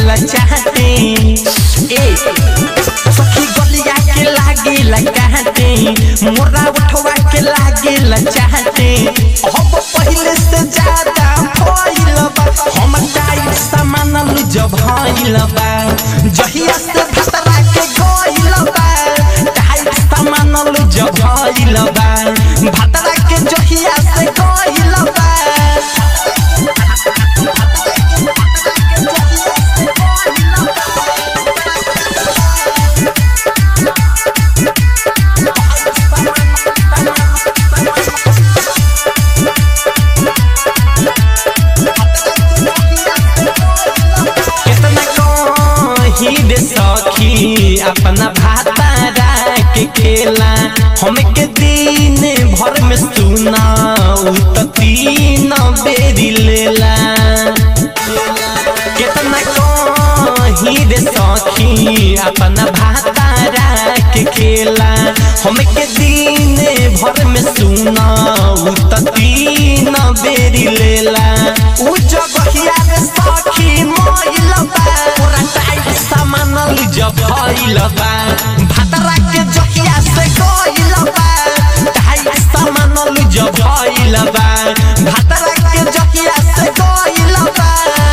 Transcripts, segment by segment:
लागेला चाहते ए सखी गलिया के लागेला कहते मोरा उठवा के लागेला चाहते अब पहले से ज्यादा भइल बा हम टाइट सामान जब भइल बा जहिया से भतरा के गइल बा टाइट सामान जब भइल बा भतरा के जहिया से गइल बा कितना कही रे सखी अपना भातारा के खेला हमके दिन भर में सुना उ त तीन बेरी लेला कितना कही रे सखी अपना भातारा के खेला हमके दिन भर में सुना उ त तीन बेरी लेला उ जगहिया रे सखी मोइल बा पूरा टाइट सामान जब भइल बा भातरा के जहिया से गइल बा टाइट सामान जब भइल बा भातरा के जहिया से गइल बा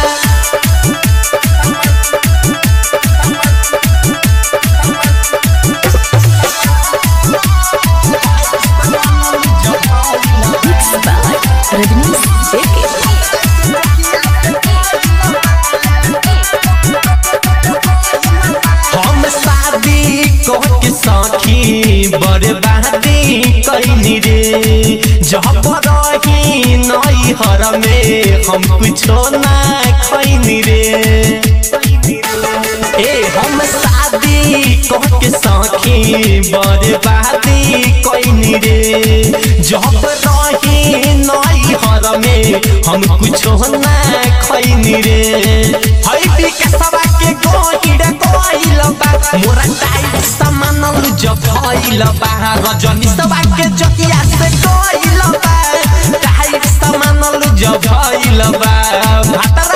Mixed by Rajnish JK. हम शादी कह के सखी बर्बादी कैनी रे जब रही नई हर में हम कुछो ना खैनी रे ए हम शादी कह के सखी बर्बादी कैनी रे जब रही नई हर में हम कुछो ना खैनी रे हई विकासवा के गोहिड़ा कोइल बा मोरा टाइट सामान जब भइल बा रजनी सवा के जकिया से कोइल बा टाइट सामान जब भइल बा भातर